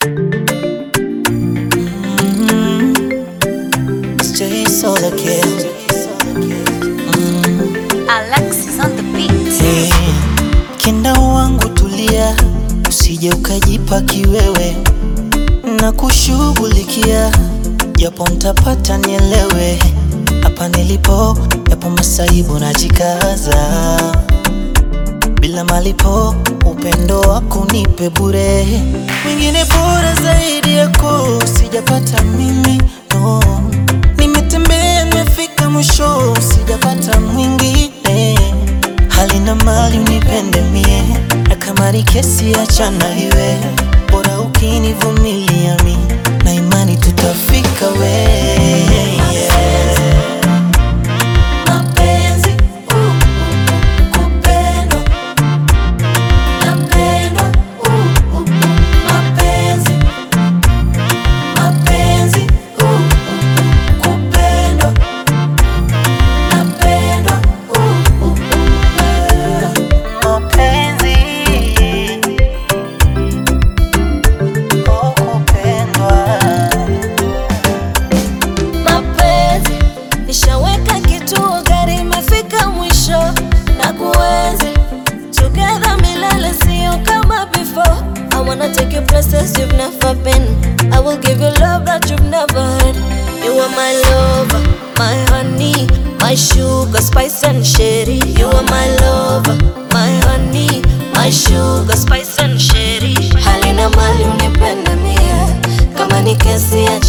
Stay solo kill. Alexis on the beat. Hey, kinda wangu tulia, usije ukajipa kiwewe na kushughulikia, japo ntapata nielewe. Hapa nilipo yapo masaibu, najikaza bila malipo, upendo wako nipe bure, mwingine bora zaidi yako sijapata mimi no. Nimetembea nimefika mwisho, sijapata mwingine hali na mali unipende mie, na kama ni kesi achana iwe, bora ukinivumilia mi na imani tutafika we Mapenzi, uh, uh, kupendwa. Napendwa, uh, uh, mapenzi. Mapenzi, uh, uh, kupendwa. Napendwa, uh, uh, mapenzi oh, kupendwa mapenzi. Nishaweka kituo, gari imefika mwisho na kuenzi together milele, sio kama before. I wanna take you places you've never been. I will give you love that you've never had. You are my lover, my honey, my sugar, spice and sherry. You are my lover, my honey, my sugar, spice and sherry. Hali na mali unipende mie, kama ni kesi ya